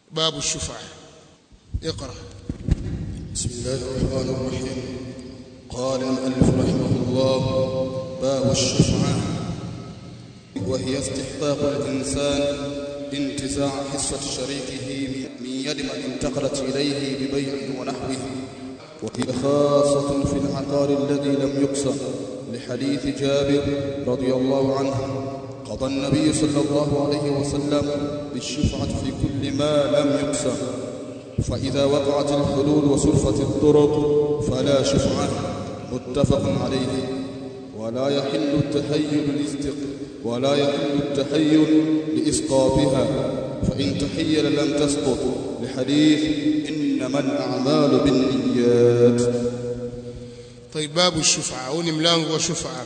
باب الشفعة اقرأ بسم الله الرحمن الرحيم قال المؤلف رحمه الله باب الشفعة وهي استحقاق الإنسان انتزاع حصة شريكه من يد من انتقلت إليه ببيع ونحوه وهي خاصة في العقار الذي لم يقسم لحديث جابر رضي الله عنه قضى النبي صلى الله عليه وسلم بالشفعة في كل ما لم يقسم فإذا وقعت الحلول وسلفت الطرق فلا شفعة متفق عليه ولا يحل التحيل لاستق ولا يحل التحيل لإسقاطها فإن تحيل لم تسقط لحديث إنما الأعمال بالنيات طيب باب الشفعة au ni mlango wa shufa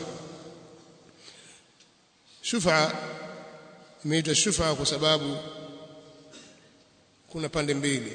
shufa imeitwa shufa kwa sababu kuna pande mbili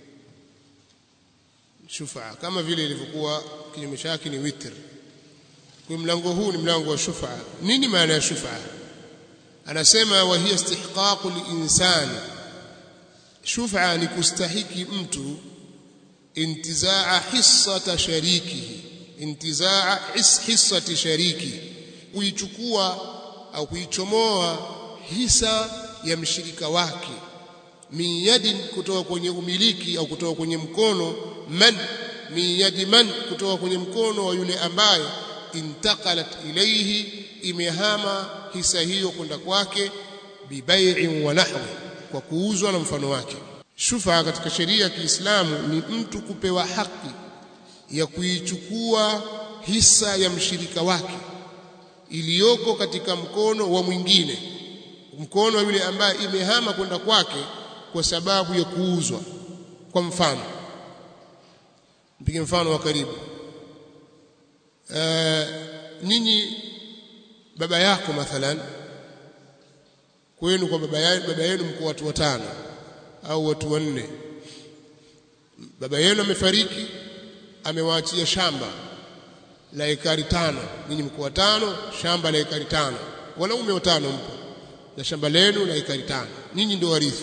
shufa kama vile ilivyokuwa kinyume chake ni witr kwa mlango huu ni mlango wa shufa nini maana ya shufa anasema wa hiya istihqaqu linsani shufa ni kustahiki mtu intizaa hissata sharikihi intizaa hissati shariki kuichukua au kuichomoa hisa ya mshirika wake min yadin kutoka kwenye umiliki au kutoka kwenye mkono man min yadi man kutoka kwenye mkono wa yule ambaye intaqalat ilayhi imehama hisa hiyo kwenda kwake bibai'in wa nahwi kwa kuuzwa na mfano wake shufa katika sheria ya Kiislamu ni mtu kupewa haki ya kuichukua hisa ya mshirika wake iliyoko katika mkono wa mwingine mkono wa yule ambaye imehama kwenda kwake kwa sababu ya kuuzwa kwa mfano mpige mfano wa karibu nyinyi baba yako mathalan kwenu kwa baba yenu baba yenu mko watu watano au watu wanne baba yenu amefariki amewaachia shamba la ekari tano ninyi mko watano shamba la ekari tano wanaume watano mpo na shamba lenu la ekari tano ninyi ndio warithi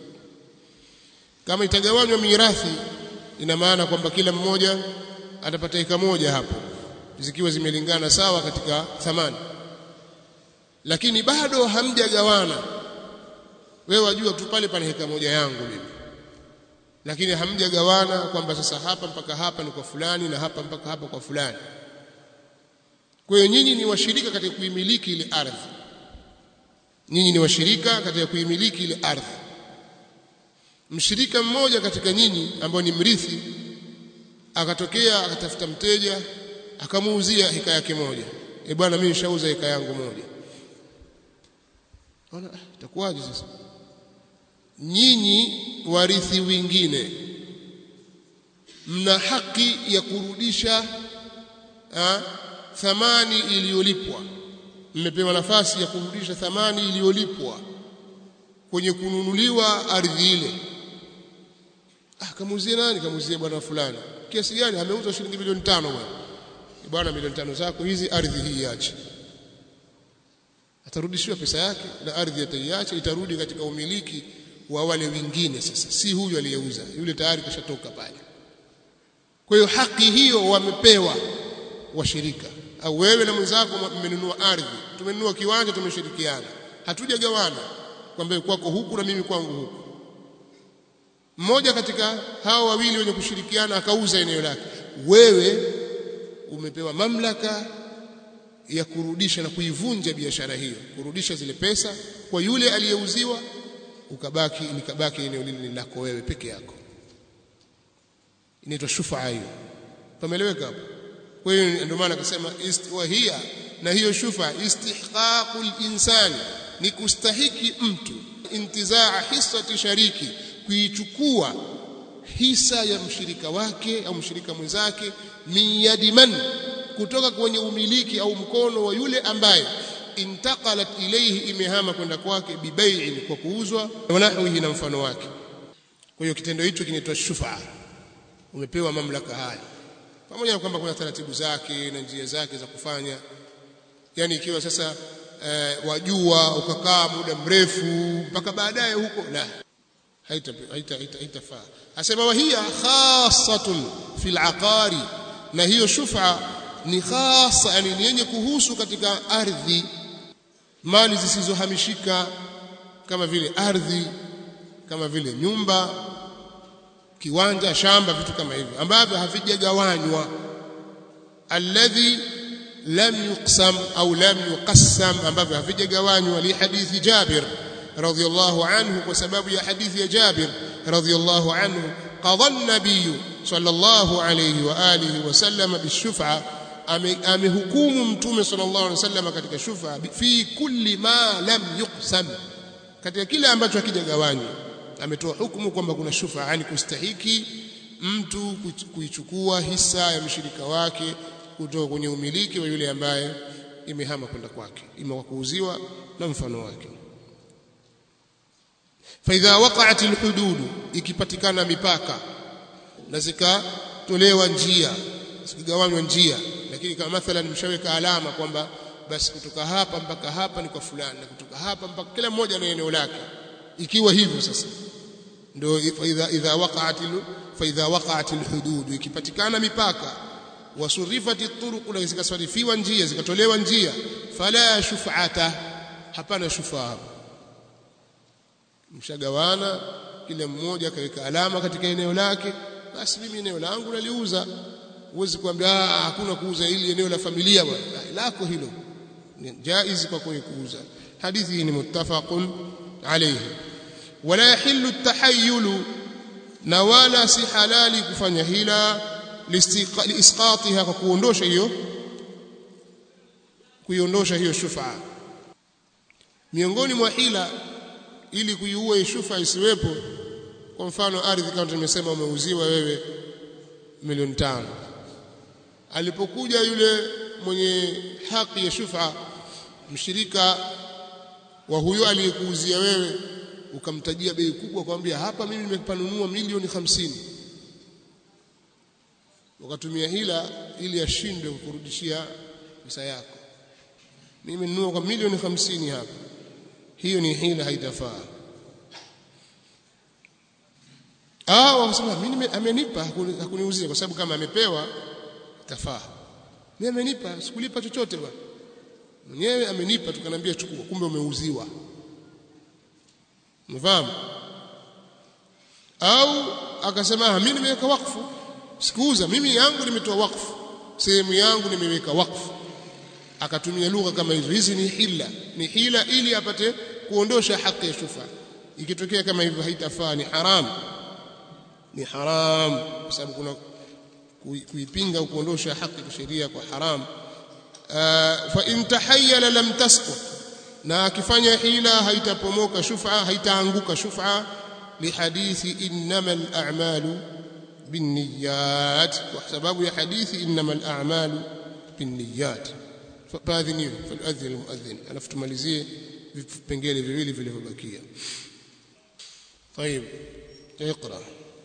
kama itagawanywa mirathi ina maana kwamba kila mmoja atapata eka moja hapo zikiwa zimelingana sawa katika thamani lakini bado hamjagawana wewe wajua tu pale pana heka moja yangu mimi lakini hamjagawana kwamba sasa hapa mpaka hapa ni kwa fulani na hapa mpaka hapa kwa fulani kwa hiyo nyinyi ni washirika katika kuimiliki ile ardhi nyinyi ni washirika katika kuimiliki ile ardhi mshirika mmoja katika nyinyi ambao ni mrithi akatokea akatafuta mteja akamuuzia heka yake moja e bwana mimi nishauza heka yangu moja ona itakuwaje sasa nyinyi warithi wengine mna haki ya kurudisha ha, thamani iliyolipwa mmepewa nafasi ya kurudisha thamani iliyolipwa kwenye kununuliwa ardhi ile ah kamuuzie nani kamuuzie bwana fulani kiasi gani ameuza shilingi milioni tano bwana bwana milioni tano zako hizi ardhi hii iache atarudishiwa pesa yake na ardhi ataiacha itarudi katika umiliki wa wale wengine sasa si huyu aliyeuza yule tayari kashatoka pale kwa hiyo haki hiyo wamepewa washirika au wewe na mwenzako mmenunua ardhi tumenunua kiwanja tumeshirikiana hatujagawana kwamba kwako huku na mimi kwangu huku mmoja katika hao wawili wenye kushirikiana akauza eneo lake wewe umepewa mamlaka ya kurudisha na kuivunja biashara hiyo kurudisha zile pesa kwa yule aliyeuziwa ukabaki likabaki eneo lile lako wewe peke yako inaitwa shufaa hiyo pameleweka hapo kwa hiyo ndio maana akasema istihia na hiyo shufa istihqaqul insani ni kustahiki mtu intizaa hissati shariki kuichukua hisa ya mshirika wake au mshirika mwenzake min yadi man kutoka kwenye umiliki au mkono wa yule ambaye intaqalat ilayhi imehama kwenda kwake bibai'in kwa kuuzwa wanahwihi na mfano wake kwa hiyo kitendo hicho kinaitwa shufa umepewa mamlaka haya pamoja na kwamba kuna taratibu zake na njia zake za kufanya yani ikiwa sasa eh, wajua ukakaa muda mrefu mpaka baadaye huko la haitafaa haita, haita, haita asema wahia khassatun fil aqari na hiyo shufa ni khasa yani ni yenye kuhusu katika ardhi mali zisizohamishika kama vile ardhi kama vile nyumba kiwanja shamba vitu kama hivyo ambavyo havijagawanywa alladhi lam yuqsam au lam yuqassam ambavyo havijagawanywa li hadithi Jabir radhiyallahu anhu kwa sababu ya hadithi ya Jabir radhiyallahu anhu qadha an-nabiy sallallahu alayhi wa alihi wasallam bishuf'a amehukumu mtume sallallahu alayhi wasallam katika shufa fi kulli ma lam yuqsam katika kile ambacho hakijagawanywa ametoa hukumu kwamba kuna shufa yani kustahiki mtu kuichukua hisa ya mshirika wake kutoka kwenye umiliki wa yule ambaye imehama kwenda kwake ima kuuziwa na mfano wake faidha waqa'at alhudud ikipatikana mipaka na zikatolewa njia zikigawanywa njia lakini kama mathalan mshaweka alama kwamba basi kutoka hapa mpaka hapa ni kwa fulani na kutoka hapa mpaka kila mmoja na eneo lake ikiwa hivyo sasa ndio idha idha waqa'at fa idha waqa'at alhudud ikipatikana mipaka wasurifati turuq na zikasarifiwa njia zikatolewa njia fala shuf'ata hapana shufaa mshagawana kila mmoja akaweka alama katika eneo lake basi mimi eneo langu naliuza huwezi kuambia hakuna kuuza ili eneo la familia bwana lako hilo ni jaiz kwa kuuza hadithi hii ni muttafaqun alayhi wala yahillu at-tahayyul na wala si halali kufanya hila liisqatiha kwa kuondosha hiyo kuiondosha hiyo shufa miongoni mwa hila ili kuiua shufa isiwepo kwa mfano ardhi kama tumesema umeuziwa wewe milioni tano alipokuja yule mwenye haki ya shufa mshirika wa huyo aliyekuuzia wewe ukamtajia bei kubwa kwambia hapa mimi nimepanunua milioni hamsini ukatumia hila ili ashindwe kukurudishia pesa yako mimi ninunua kwa milioni hamsini hapa hiyo ni hila haitafaa au wasema mimi amenipa hakuniuzia kwa sababu kama amepewa tafaa mimi amenipa sikulipa chochote bwana mwenyewe amenipa tukanambia chukua kumbe umeuziwa mfahamu au akasema mimi nimeweka wakfu sikuuza mimi yangu nimetoa wakfu sehemu yangu nimeweka wakfu akatumia lugha kama hizo hizi ni hila ni hila ili apate kuondosha haki ya shufa ikitokea kama hivyo haitafaa ni haram ni haram kwa sababu kuna kuipinga kuondosha haki kisheria kwa haram fa in tahayyala lam tasqut na akifanya hila haitapomoka shufa haitaanguka shufa lihadithi innamal a'malu binniyat kwa sababu ya hadithi innamal a'malu binniyat faadhiniwe faladhin almuadhin alafu tumalizie vipengele viwili vilivyobakia طيب اقرا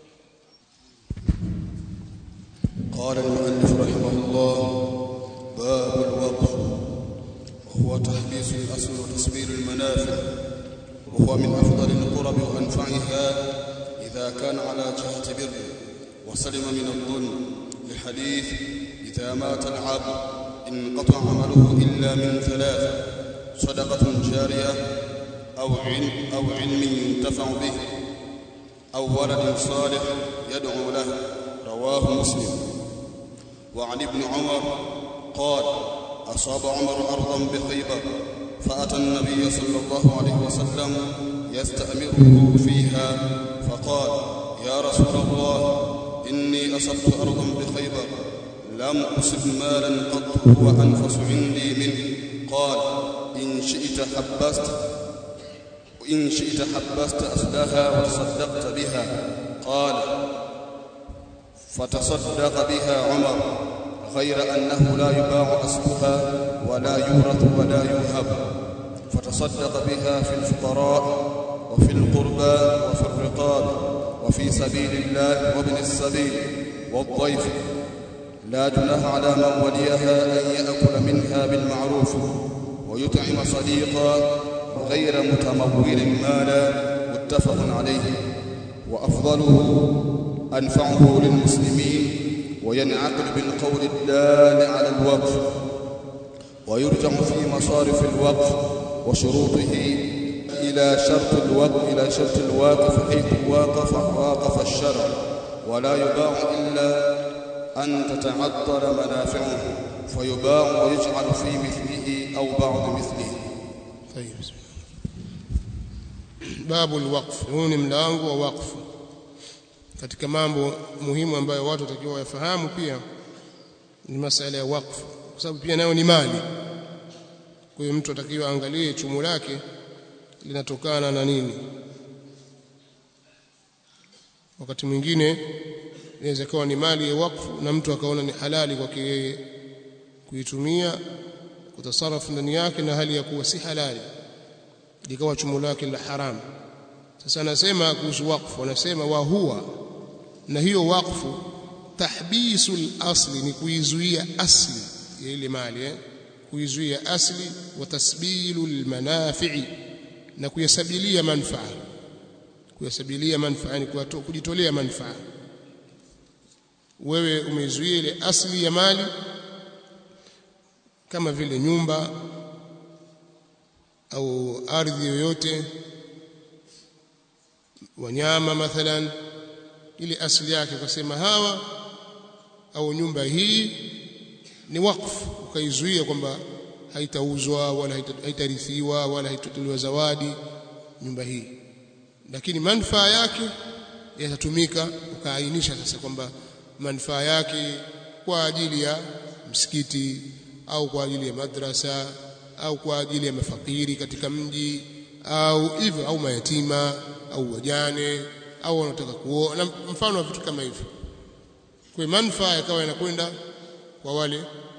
قال المؤلف رحمه الله باب الوقف وهو تحبيس الأصل وتصبير المنافع وهو من أفضل القرب وأنفعها إذا كان على جهة بر وسلم من الظلم لحديث إذا مات العبد انقطع عمله إلا من ثلاث صدقة جارية أو علم, أو علم ينتفع به أو ولد صالح يدعو له رواه مسلم وعن ابن عمر قال أصاب عمر أرضا بخيبر فأتى النبي صلى الله عليه وسلم يستأمره فيها فقال يا رسول الله إني أصبت أرضا بخيبر لم أصب مالا قط هو أنفس عندي منه قال إن شئت حبست وإن شئت حبست أصلها وتصدقت بها قال فتصدق بها عمر غير أنه لا يباع أصلها ولا يورث ولا يوهب فتصدق بها في الفقراء وفي القربى وفي الرقاب وفي سبيل الله وابن السبيل والضيف لا جناح على من وليها أن يأكل منها بالمعروف ويطعم صديقا غير متمول مالا متفق عليه وأفضله أنفعه للمسلمين وينعقد بالقول الدال على الوقف ويرجع في مصارف الوقف وشروطه إلى شرط الوقف إلى شرط الواقف حيث واقف واقف الشرع ولا يباع إلا أن تتعطل منافعه فيباع ويجعل في مثله أو بعض مثله طيب babu alwaqf huu ni mlango wa waqfu katika mambo muhimu ambayo watu watakiwa wayafahamu pia ni masala ya waqfu kwa sababu pia nayo ni mali kwa hiyo mtu atakiwa angalie chumo lake linatokana na nini wakati mwingine inaweza kuwa ni mali ya wakfu na mtu akaona ni halali kwake yeye kuitumia kutasarafu ndani yake na hali ya kuwa si halali likawa chumo lake la haramu sasa anasema kuhusu wakfu anasema wa huwa na hiyo wakfu tahbisul asli ni kuizuia asli ya ile mali eh? kuizuia asli wa tasbilul manafi'i na kuyasabilia manfaa kuyasabilia manfaa ni kujitolea manfaa wewe umeizuia ile asli ya mali kama vile nyumba au ardhi yoyote wanyama mathalan ile asili yake ukasema hawa au nyumba hii ni wakfu ukaizuia kwamba haitauzwa wala haitarithiwa wala haitatolewa zawadi nyumba hii lakini manufaa yake yatatumika ukaainisha sasa kwamba manufaa yake kwa ajili ya msikiti au kwa ajili ya madrasa au kwa ajili ya mafakiri katika mji au hivyo au mayatima au wajane au wanataka kuoa na mfano wa vitu kama hivyo kwa manufaa yakawa yanakwenda kwa wale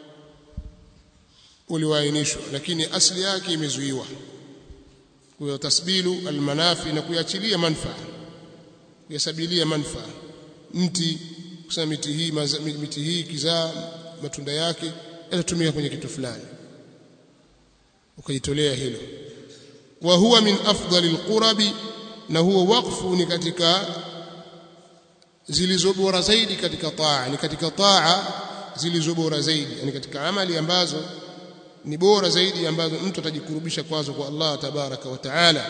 ulioainishwa lakini asili yake imezuiwa kwa tasbilu almanafi na kuachilia manufaa kuyasabilia manufaa mti kusema miti hii maza, miti hii kizaa matunda yake yatatumika kwenye kitu fulani ukajitolea hilo wa huwa min afdali alqurabi na huo wakfu ni katika zilizo bora zaidi katika taa ni katika taa zilizo bora zaidi yani katika amali ambazo ni bora zaidi ambazo mtu atajikurubisha kwazo kwa Allah tabaraka wa taala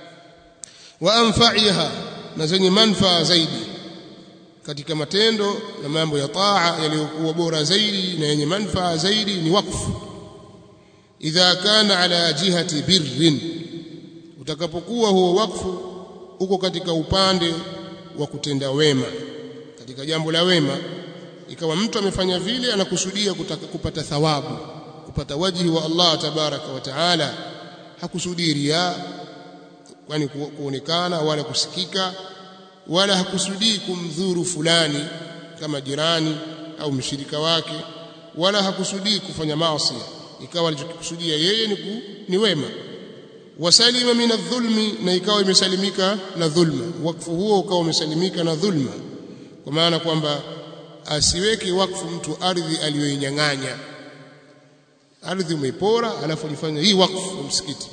wa anfa'iha na zenye manfaa zaidi katika matendo na mambo ya taa yaliyokuwa bora zaidi na yenye manfaa zaidi ni wakfu idha kana ala jihati birrin utakapokuwa huo wakfu uko katika upande wa kutenda wema katika jambo la wema ikawa mtu amefanya vile anakusudia kutaka kupata thawabu kupata wajihi wa Allah tabaraka wa taala hakusudii ria kwani kuonekana wala kusikika wala hakusudii kumdhuru fulani kama jirani au mshirika wake wala hakusudii kufanya maasi ikawa alichokusudia yeye ni, ku, ni wema wasalima min adh-dhulmi na ikawa imesalimika na dhulma wakfu huo ukawa umesalimika na dhulma kwa maana kwamba asiweke wakfu mtu ardhi aliyoinyang'anya ardhi umeipora alafu ulifanya hii wakfu wa msikiti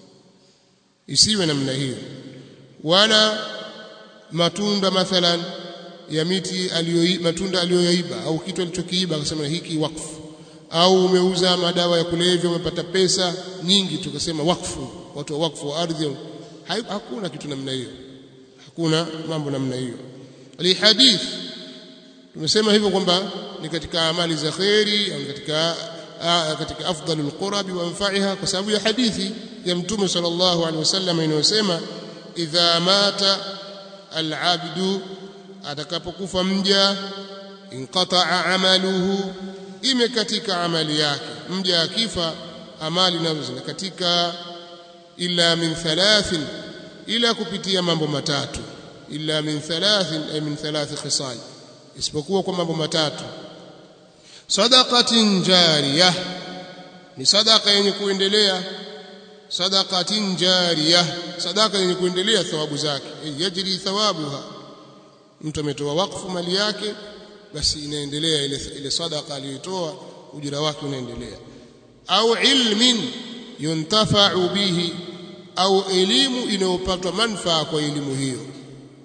isiwe namna hiyo wala matunda mathalan ya miti aliyo matunda aliyoyaiba au kitu alichokiiba akasema hiki wakfu au umeuza madawa ya kulevya umepata pesa nyingi tukasema wakfu watu wa wakfu wa ardhi hakuna kitu namna hiyo hakuna mambo namna hiyo alihadith tumesema hivyo kwamba ni katika amali za khairi au katika katika afdalul qurabi wa anfa'iha kwa sababu ya hadithi ya mtume sallallahu alaihi wasallam inayosema idha mata alabdu atakapokufa mja inqata'a amaluhu imekatika amali yake mja akifa amali nazo zinakatika illa min thalathin ila kupitia mambo matatu illa min thalathin ay min thalath khisal isipokuwa kwa mambo matatu sadaqatin jariyah ni sadaqa yenye kuendelea sadaqatin jariyah sadaqa yenye kuendelea thawabu zake yajri thawabuha mtu ametoa wakfu mali yake basi inaendelea ile ile sadaqa aliyotoa ujira wake unaendelea au ilmin yuntafa'u bihi au elimu inayopatwa manfaa kwa elimu hiyo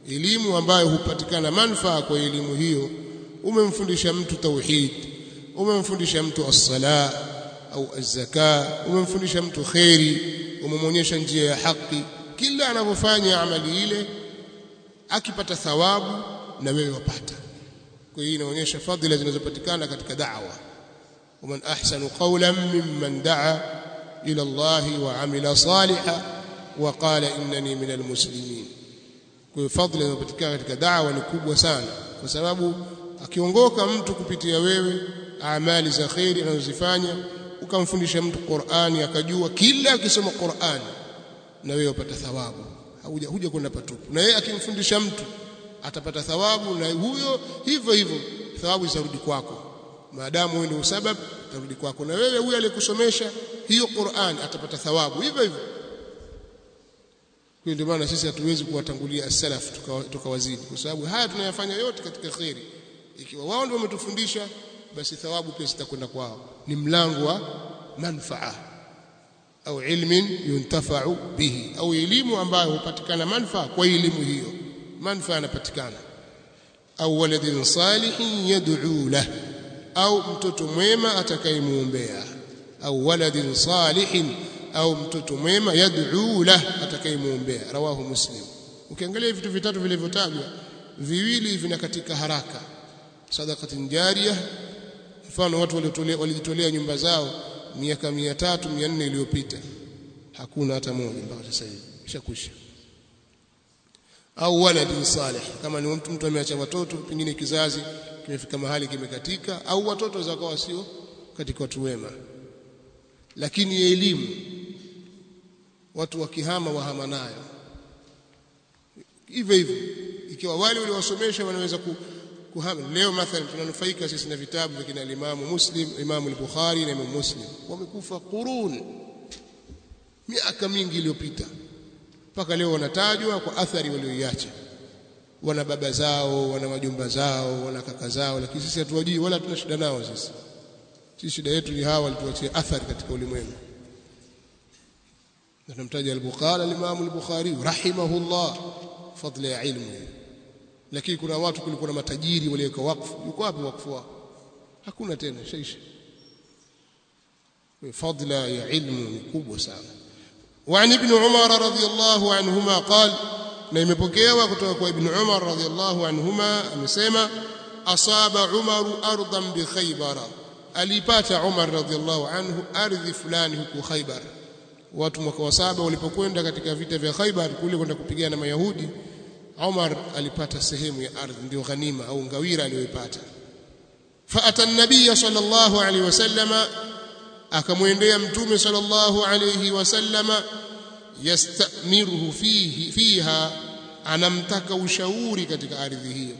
elimu ambayo hupatikana manufaa kwa elimu hiyo umemfundisha mtu tauhid umemfundisha mtu as-sala au az-zaka umemfundisha mtu khairi umemwonyesha njia ya haki kila anavyofanya amali ile akipata thawabu na wewe wapata kwa hiyo inaonyesha fadhila zinazopatikana katika da'wa ومن أحسن قولا ممن دعا إلى الله وعمل صالحا وقال إنني من المسلمين kwa fadhila inayopatikana katika da'wa ni kubwa sana kwa sababu akiongoka mtu kupitia wewe amali za khairi anazozifanya ukamfundisha mtu Qur'ani akajua kila akisoma Qur'ani na wewe upata thawabu huja huja kwenda patupu na yeye akimfundisha mtu atapata thawabu na huyo hivyo hivyo thawabu zitarudi kwako maadamu wewe ndio sabab tarudi kwako na wewe huyo aliyekusomesha hiyo Qur'an atapata thawabu hivyo hivyo kwa ndio maana sisi hatuwezi kuwatangulia as-salaf tukawazidi tuka kwa sababu haya tunayafanya yote katika khairi ikiwa wao ndio wametufundisha basi thawabu pia zitakwenda kwao ni mlango wa manfaa au ilmin yuntafa'u bihi au elimu ambayo hupatikana manfaa kwa elimu hiyo manfaa yanapatikana au waladin salihin yad'u lahu au mtoto mwema atakayemuombea au waladin salihin au mtoto mwema yad'u lah atakayemuombea rawahu muslim ukiangalia vitu vitatu vilivyotajwa viwili vina katika haraka sadaqatin jariyah mfano watu walijitolea nyumba zao miaka 300 400 iliyopita hakuna hata moja mpaka sasa hivi ishakwisha au waladin salih kama ni mtu mtu ameacha watoto pengine kizazi kimefika mahali kimekatika au watoto zakawa sio katika watu wema lakini elimu watu wakihama wahama nayo hivyo hivyo ikiwa wale waliowasomesha wanaweza ku, kuhama leo mathalan tunanufaika sisi na vitabu vya kina Imam Muslim Imam al-Bukhari na Imam Muslim wamekufa qurun miaka mingi iliyopita mpaka leo wanatajwa kwa athari walioiacha wana baba zao wana wajumba zao wana kaka zao lakini sisi hatuwajui wala hatuna shida nao sisi sisi shida yetu ni hawa walituachia athari katika ulimwengu na tunamtaja al-Bukhari al-Imam al-Bukhari rahimahullah fadla ya ilmu lakini kuna watu kulikuwa na matajiri waliweka wakfu yuko wapi wakfu wao hakuna tena shaisha fadla ya ilmu ni kubwa sana وعن ابن عمر رضي الله عنهما قال na imepokewa kutoka kwa ibn Umar radhiyallahu anhuma amesema asaba Umar ardan bi Khaybar alipata Umar radhiyallahu anhu ardhi fulani huko Khaybar watu mwaka wa saba walipokwenda katika vita vya Khaybar kule kwenda kupigana na Mayahudi Umar alipata sehemu ya ardhi ndio ghanima au ngawira aliyoipata faata an-nabiy sallallahu alayhi wasallama akamwendea mtume sallallahu alayhi wasallama yastamiruhu fihi fiha anamtaka ushauri katika ardhi hiyo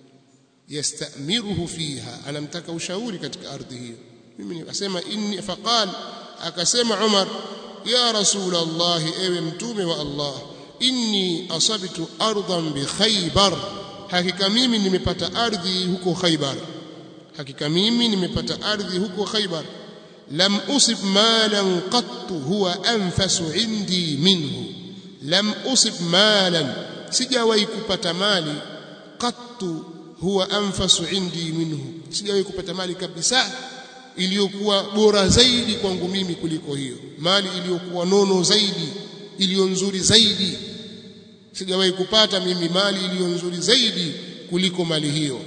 yastamiruhu fiha anamtaka ushauri katika ardhi hiyo mimi nikasema inni faqal akasema Umar ya rasul Allah ewe mtume wa Allah inni asabtu ardan bi khaybar hakika mimi nimepata ardhi huko khaybar hakika mimi nimepata ardhi huko khaybar لم أصب مالا قط هو أنفس عندي منه لم أصب مالا sijawahi kupata mali qattu huwa anfasu indi minhu sijawahi kupata mali kabisa iliyokuwa bora zaidi kwangu mimi kuliko hiyo mali iliyokuwa nono zaidi iliyo nzuri zaidi sijawahi kupata mimi mali iliyo nzuri zaidi kuliko mali hiyo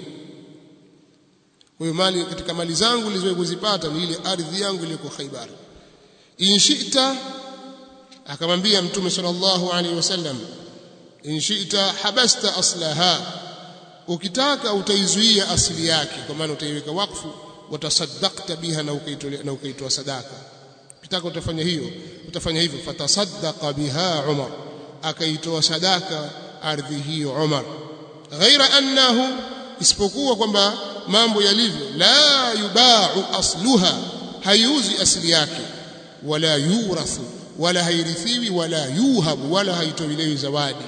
kwa hiyo mali katika mali zangu nilizowahi kuzipata ni ile ardhi yangu iliyoko Khaibar inshita akamwambia mtume sallallahu alaihi wasallam inshita habasta aslaha ukitaka utaizuia asili yake kwa maana utaiweka wakfu watasaddaqta biha na ukaitolea na ukaitoa sadaka ukitaka utafanya hiyo utafanya hivyo fatasaddaqa biha Umar akaitoa sadaka ardhi hiyo Umar ghaira annahu isipokuwa kwamba mambo yalivyo la yubau asluha haiuzi asili yake wala yurathu wala hairithiwi wala yuhabu wala haitolewi zawadi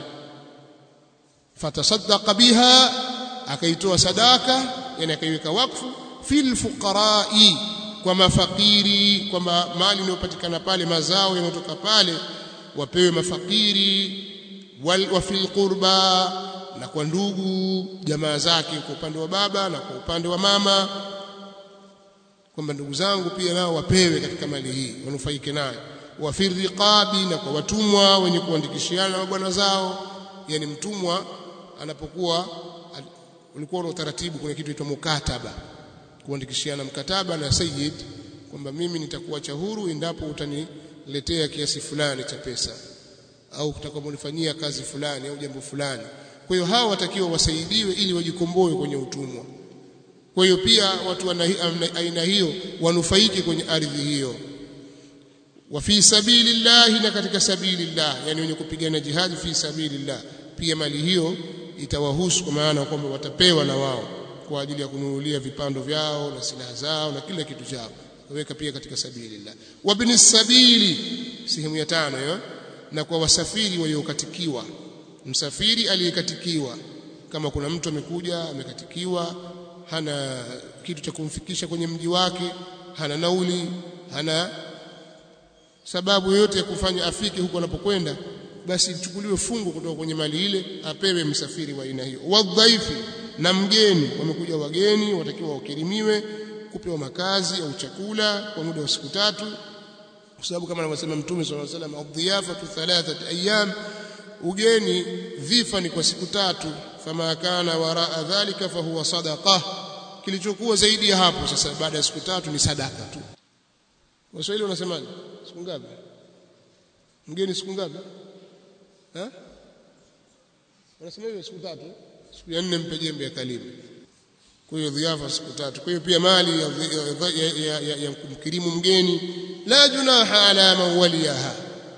fatasaddaqa biha akaitoa sadaka yani akaiweka wakfu fil fuqarai kwa mafakiri kwamba mali inayopatikana pale mazao yanayotoka pale wapewe mafakiri wal wa fil qurba na kwa ndugu jamaa zake kwa upande wa baba na kwa upande wa mama kwamba ndugu zangu pia nao wapewe katika mali hii wanufaike nayo wa fi riqabi na kwa watumwa wenye kuandikishiana na bwana zao yani mtumwa anapokuwa ulikuwa na utaratibu kuna kitu inaitwa mukataba kuandikishiana mkataba na sayyid kwamba mimi nitakuacha huru endapo utaniletea kiasi fulani cha pesa au utakaponifanyia kazi fulani au jambo fulani kwa hiyo hao watakiwa wasaidiwe ili wajikomboe kwenye utumwa kwa hiyo pia watu wa aina hiyo wanufaike kwenye ardhi hiyo wa fi sabilillahi na katika sabilillah yani wenye kupigana jihadi fi sabilillah pia mali hiyo itawahusu kwa maana kwamba watapewa na wao kwa ajili ya kununulia vipando vyao na silaha zao na kila kitu chao weka pia katika sabilillah wa bin sabili sehemu ya tano hiyo na kwa wasafiri waliokatikiwa msafiri aliyekatikiwa kama kuna mtu amekuja amekatikiwa hana kitu cha kumfikisha kwenye mji wake hana nauli hana sababu yoyote ya kufanya afike huko anapokwenda basi ichukuliwe fungu kutoka kwenye mali ile apewe msafiri wa aina hiyo wadhaifi na mgeni wamekuja wageni watakiwa wakirimiwe kupewa makazi au chakula kwa muda wa siku tatu kwa sababu kama anavyosema mtume sallallahu alaihi wasallam adhiyafatu thalathat ayyam ugeni dhifa ni kwa siku tatu fama kana waraa dhalika fahuwa sadaqa kilichokuwa zaidi ya hapo sasa baada ya siku tatu ni sadaka tu waswahili wanasemaje siku ngapi mgeni siku ngapi eh wanasema hiyo siku tatu siku ya nne mpe jembe akalime kwa hiyo dhiafa siku tatu kwa hiyo pia mali ya, ya, ya, ya, ya kumkirimu mgeni la junaha ala man waliyaha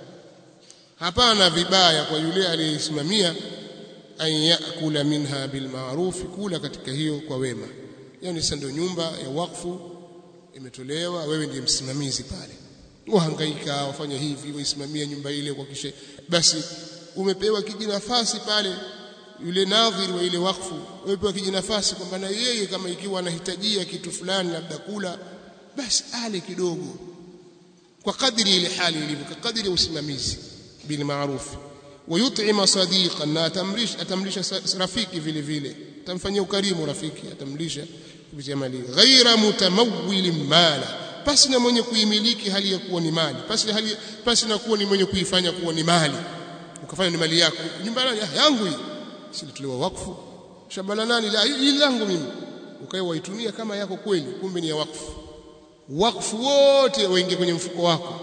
hapana vibaya kwa yule aliyesimamia an yakula minha bilma'ruf kula katika hiyo kwa wema yani sasa ndio nyumba ya wakfu imetolewa wewe ndiye msimamizi pale wahangaika wafanya hivi waisimamia nyumba ile kwa kisha basi umepewa kijinafasi pale yule nadhiri wa ile wakfu umepewa kijinafasi kwamba na yeye kama ikiwa anahitajia kitu fulani labda kula basi ale kidogo kwa kadri ile hali ilivyo kwa kadri ya usimamizi bil ma'ruf wayut'ima sadiqan na atamrisha atamlisha rafiki vile vile atamfanyia ukarimu rafiki atamlisha kupitia mali ghaira mutamawwil mala pasi na mwenye kuimiliki hali ya kuwa ni mali pasi hali pasi na kuwa ni mwenye kuifanya kuwa ni mali ukafanya ni mali yako nyumba yangu hii silitolewa wakfu shamba la nani la hii langu mimi ukae waitumia kama yako kweli kumbe ni ya wakfu wakfu wote waingie kwenye mfuko wako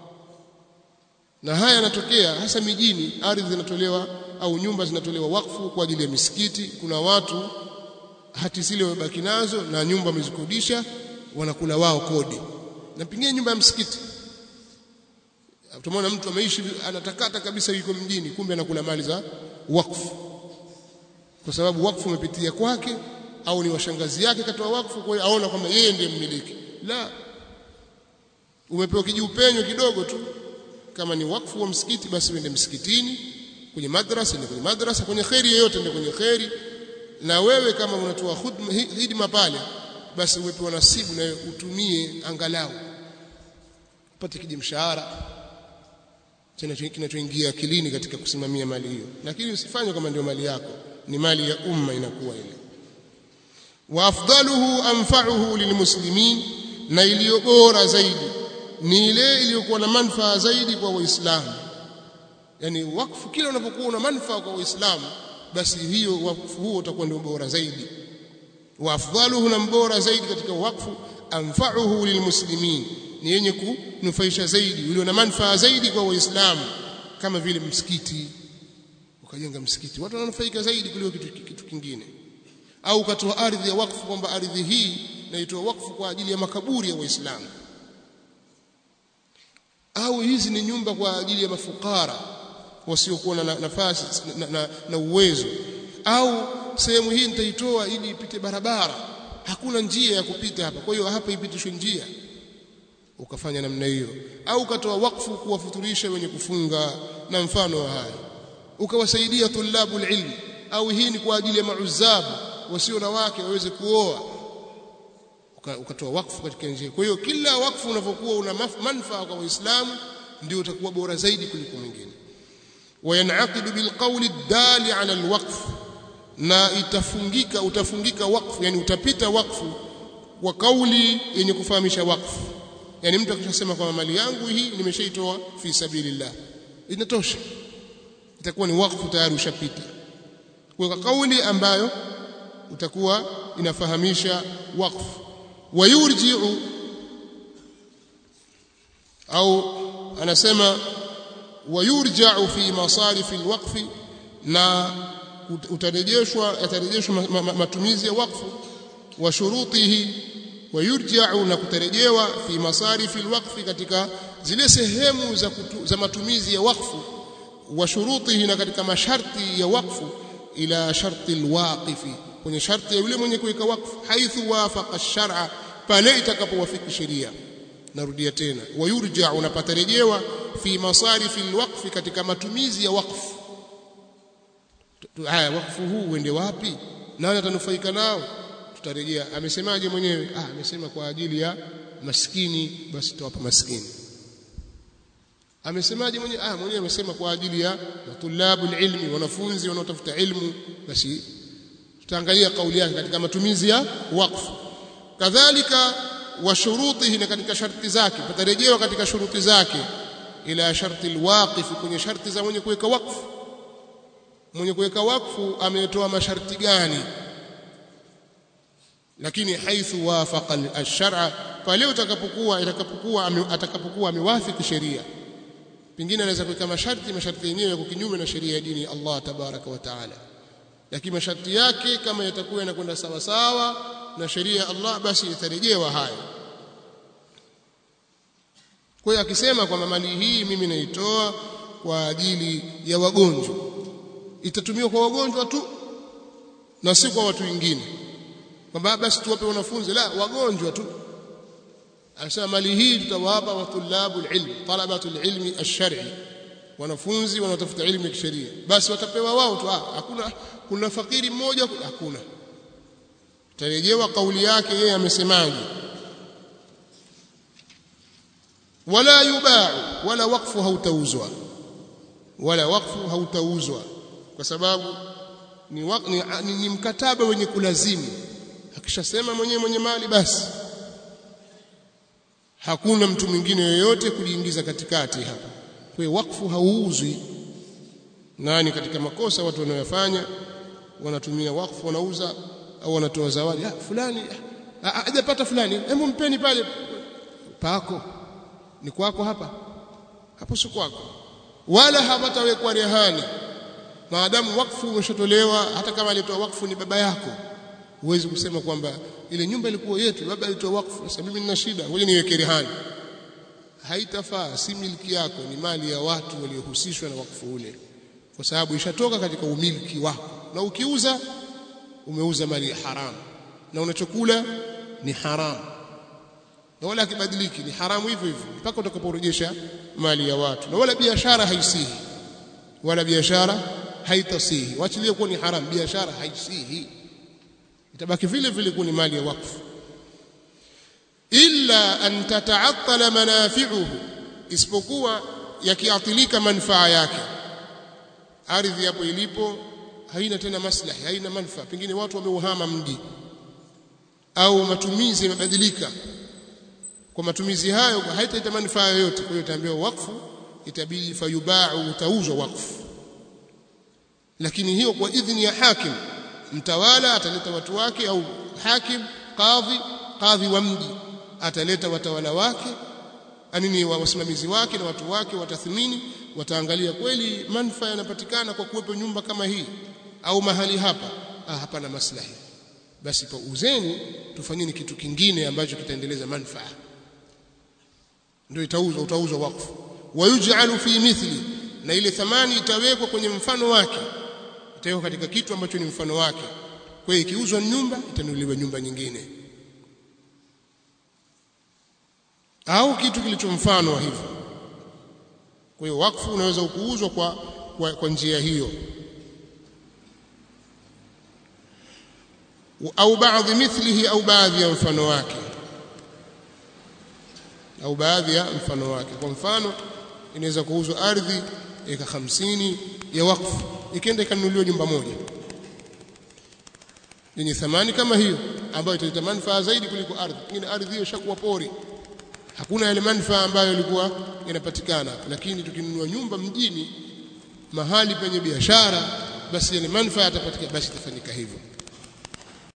na haya yanatokea hasa mijini ardhi zinatolewa au nyumba zinatolewa wakfu kwa ajili ya misikiti kuna watu hati zile wamebaki nazo na nyumba wamezikodisha wanakula wao kodi na pengine nyumba ya msikiti tumeona mtu ameishi anatakata kabisa yuko mjini kumbe anakula mali za wakfu kwa sababu wakfu umepitia kwake au ni washangazi yake katoa wakfu kwa hiyo aona kwamba yeye ndiye mmiliki la umepewa kijiupenyo kidogo tu kama ni wakfu wa msikiti basi uende msikitini kwenye madrasa ni kwenye madrasa kwenye kheri yoyote ndio kwenye kheri na wewe kama unatoa huduma pale basi umepewa nasibu na utumie angalau upate kijimshahara kinachoingia akilini katika kusimamia mali hiyo lakini usifanye kama ndio mali yako ni mali ya umma inakuwa ile wa afdaluhu anfa'uhu lilmuslimin na iliyo bora zaidi ni ile iliyokuwa na manufaa zaidi kwa waislamu yani wakfu kila unapokuwa una manufaa kwa waislamu basi hiyo wakfu huo utakuwa ndio bora zaidi wa afdaluhu na mbora zaidi katika wakfu anfa'uhu lilmuslimin ni yenye kunufaisha zaidi ulio na manufaa zaidi kwa waislamu kama vile msikiti ukajenga msikiti watu wananufaika zaidi kuliko kitu, kitu kingine au ukatoa ardhi ya wakfu kwamba ardhi hii naitoa wakfu kwa ajili ya makaburi ya waislamu au hizi ni nyumba kwa ajili ya mafukara wasiokuwa na nafasi na, na, na uwezo au sehemu hii nitaitoa ili ipite barabara hakuna njia ya kupita hapa kwa hiyo hapa ipitishwe njia ukafanya namna hiyo au ukatoa wakfu kuwafuturisha wenye kufunga na mfano wa haya ukawasaidia tulabu ilmi au hii ni kwa ajili ya mauzabu wasio na wake waweze kuoa ukatoa wakfu katika njia kwa hiyo kila wakfu unapokuwa una manufaa kwa waislamu ndio utakuwa bora zaidi kuliko mwingine وينعقد بالقول الدال على الوقف na itafungika utafungika wakfu yani utapita wakfu wa kauli yenye kufahamisha wakfu yani mtu akishasema kwamba mali yangu hii nimeshaitoa fi sabilillah inatosha itakuwa ni wakfu tayari ushapita kwa kauli ambayo utakuwa inafahamisha wakfu wayurji'u au anasema wayurja'u fi masarif alwaqf na utarejeshwa yatarejeshwa matumizi ya wakfu wa shurutihi wayurja'u na kutarejewa fi masarif alwaqf katika zile sehemu za, kutu, za matumizi ya wakfu wa shurutihi na katika masharti ya wakfu ila sharti alwaqifi kwenye sharti ya yule mwenye kuweka wakfu haithu wafaqa ash-shar'a pale itakapowafiki sheria narudia tena wayurja unapatarejewa fi masarif alwaqf katika matumizi ya wakfu haya wakfu huu uende wapi nani atanufaika nao tutarejea amesemaje mwenyewe ah amesema kwa ajili ya maskini basi tutawapa maskini amesemaje mwenyewe ah mwenyewe amesema kwa ajili ya matulabu ilmi wanafunzi wanaotafuta ilmu basi tutaangalia kauli yake katika matumizi ya wakfu kadhalika wa shurutihi na katika sharti zake patarejewa katika shuruti zake ila sharti alwaqif kwenye sharti za mwenye kuweka wakfu mwenye kuweka wakfu ametoa masharti gani lakini haithu wafaqa ash-shar'a pale utakapokuwa itakapokuwa atakapokuwa amewafiki sheria pengine anaweza kuweka masharti masharti yenyewe yako kinyume na sheria ya dini ya Allah tabaraka wa taala lakini masharti yake kama yatakuwa yanakwenda sawa sawa na sheria ya Allah basi itarejewa hayo kwa hiyo akisema kwamba mali hii mimi naitoa kwa ajili ya wagonjwa itatumiwa kwa wagonjwa tu na si kwa watu wengine kwamba basi tuwape wanafunzi la wagonjwa tu anasema mali hii tutawapa watulabu ilmi talabatu ilmi ash-shar'i wanafunzi wanaotafuta elimu ya kisheria basi watapewa wao tu hakuna kuna fakiri mmoja hakuna tarejewa kauli yake yeye amesemaje wala yubau wala wakfu hautauzwa wala wakfu hautauzwa kwa sababu ni, wak, ni, ni, ni mkataba wenye kulazimu akishasema mwenyewe mwenye mali basi hakuna mtu mwingine yoyote kujiingiza katikati hapa kwa hiyo wakfu hauuzwi nani katika makosa watu wanayofanya wanatumia wakfu wanauza au wanatoa zawadi ah fulani hajapata fulani hebu mpeni pale pako ni kwako hapa hapo si kwako wala hapatawekwa rehani maadamu wakfu umeshatolewa hata kama alitoa wakfu ni baba yako huwezi kusema kwamba ile nyumba ilikuwa yetu baba alitoa wakfu sasa mimi nina shida ngoja niweke rehani haitafaa si miliki yako ni mali ya watu waliohusishwa na wakfu ule kwa sababu ishatoka katika umiliki wako na ukiuza umeuza mali ya haramu na unachokula ni haramu na wala kibadiliki ni haramu hivyo hivyo mpaka utakaporejesha mali ya watu na wala biashara haisihi wala biashara haitasihi waachilie kuwa ni haramu biashara haisihi itabaki vile vile kuwa ni mali ya wakfu illa an tata'attala manafi'uhu isipokuwa yakiathilika manufaa yake ardhi hapo ilipo haina tena maslahi haina manufaa pengine watu wameuhama mji au matumizi yamebadilika kwa matumizi hayo haitaita manufaa yoyote kwa hiyo itaambiwa wakfu itabidi fayubau utauzwa wakfu lakini hiyo kwa idhini ya hakim mtawala ataleta watu wake au hakim kadhi kadhi wa mji ataleta watawala wake anini wa wasimamizi wake na watu wake watathmini wataangalia kweli manufaa yanapatikana kwa kuwepo nyumba kama hii au mahali hapa ah hapana maslahi basi pa uzeni tufanyeni kitu kingine ambacho kitaendeleza manufaa ndio itauzwa utauzwa wakfu wayuj'alu fi mithli na ile thamani itawekwa kwenye mfano wake itawekwa katika kitu ambacho ni mfano wake kwa hiyo ikiuzwa nyumba itanunuliwa nyumba nyingine au kitu kilicho mfano wa hivyo kwa hiyo wakfu unaweza kuuzwa kwa, kwa, kwa njia hiyo au baadhi mithlihi au baadhi ya mfano wake au baadhi ya mfano wake kwa mfano inaweza kuuzwa ardhi eka hamsini ya wakfu ikaenda ikanunuliwa nyumba moja yenye thamani kama hiyo ambayo italeta manufaa zaidi kuliko ardhi pengine ardhi hiyo ishakuwa pori hakuna yale manufaa ambayo yalikuwa yanapatikana lakini tukinunua nyumba mjini mahali penye biashara basi yale manufaa yatapatikana basi itafanyika hivyo